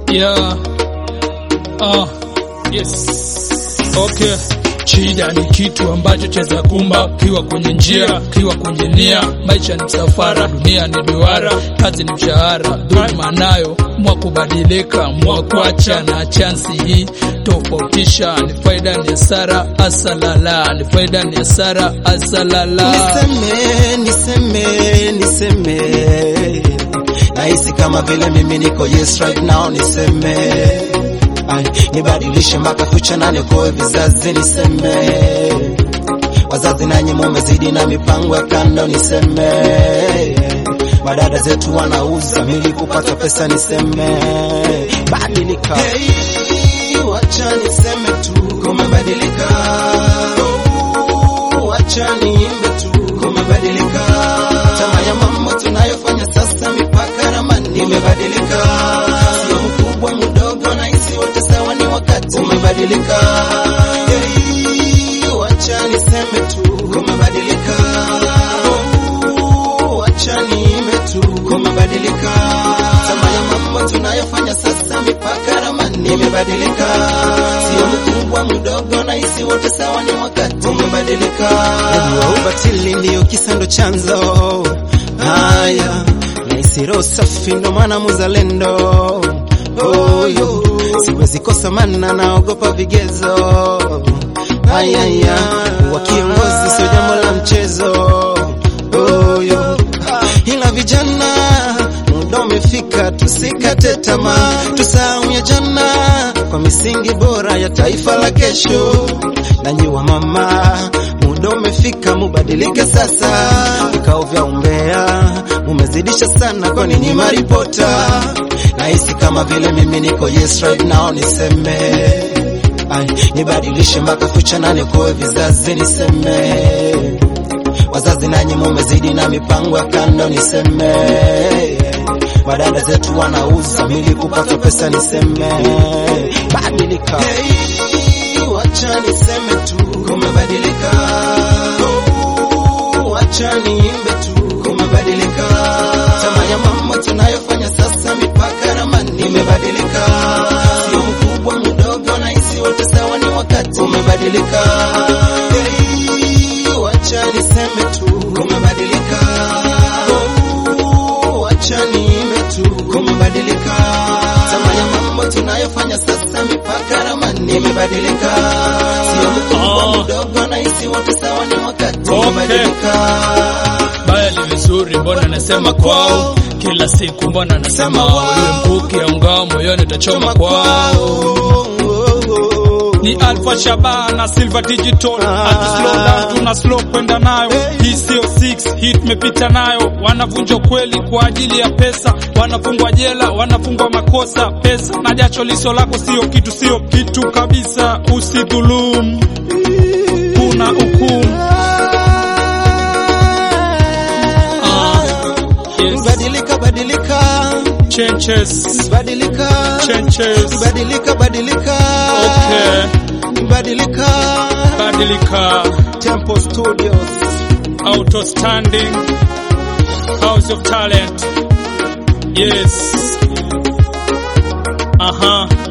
Yeah. Ah, yes. Okay. Shida ni kitu ambacho cheza kumba, kiwa kwenye njia, kiwa kwenye nia. Maisha ni msafara, dunia ni duara, kazi ni mshahara. Dhuluma nayo mwa kubadilika, mwa kuacha na chansi hii tofautisha, ni faida ni hasara, asalala, ni faida ni hasara, asalala. Niseme, niseme, niseme, nahisi kama vile mimi niko yes right now, niseme Ay, nibadilishe mpaka future na nikoe vizazi, niseme wazazi nanyi mumezidi na mipango ya kando, niseme madada zetu wanauza mili kupata pesa, niseme badilika. Hey, wacha niseme tu kumebadilika, Oh, wacha niimbe tu kumebadilika, tama ya mambo tunayofanya sasa, mipaka ramani imebadilika, sio mkubwa mdogo, na hisi wote sawa, ni wakati umebadilika. Hey, wacha niseme tu kumebadilika, Oh, wacha niimbe tu kumebadilika, tama ya mambo tunayofanya sasa, mipaka ramani imebadilika, sio mkubwa mdogo, na hisi wote sawa, ni wakati umebadilika. Najua ubatili ndiyo kisa ndo chanzo haya, nahisi roho safi ndo maana muzalendo oyo, siwezi kosa mana naogopa vigezo ayaya, wa kiongozi sio jambo la mchezo oyo, ila vijana muda umefika, tusikate tamaa, tusahau ya jana kwa misingi bora ya taifa la kesho. Nanyi wa mama, muda umefika, mubadilike sasa. Vikao vya umbea mumezidisha sana, kwa ninyi maripota. Nahisi kama vile mimi niko yes right now, niseme Ay, nibadilishe mpaka future na nikoe vizazi, niseme wazazi nanyi mumezidi na mipango ya kando, niseme wadada zetu wanauza mili kupata pesa, niseme badilika. Hey, wacha niseme tu kumebadilika, Oh, wacha niimbe tu kumebadilika, tama ya mambo tunayofanya sasa, mipaka ramani imebadilika, sio mkubwa mdogo, na hisi wote sawa, ni wakati umebadilika. Hey, wacha niseme tu kumebadilika, Oh, wacha niimbe tu kumebadilika, tama ya mambo tunayofanya sasa, mipaka ramani imebadilika, sio mkubwa mdogo, na hisi wote sawa, ni wakati Okay. umebadilika. Baya ni vizuri, mbona nasema kwao kila siku, mbona nasema wao, iwe mkuki au ngao moyoni utachoma kwao. ni Alpha Shaba na Silver Digital hatu slow down tuna slow kwenda nayo hii sio 6 hii tumepita nayo wanavunja kweli kwa ajili ya pesa wanafungwa jela wanafungwa makosa pesa na jasho liso lako sio kitu sio kitu kabisa usidhulumu kuna hukumu Yes. Badilika, badilika, changes badilika, changes badilika, badilika, okay badilika. badilika Temple Studios. outstanding house of talent yes aha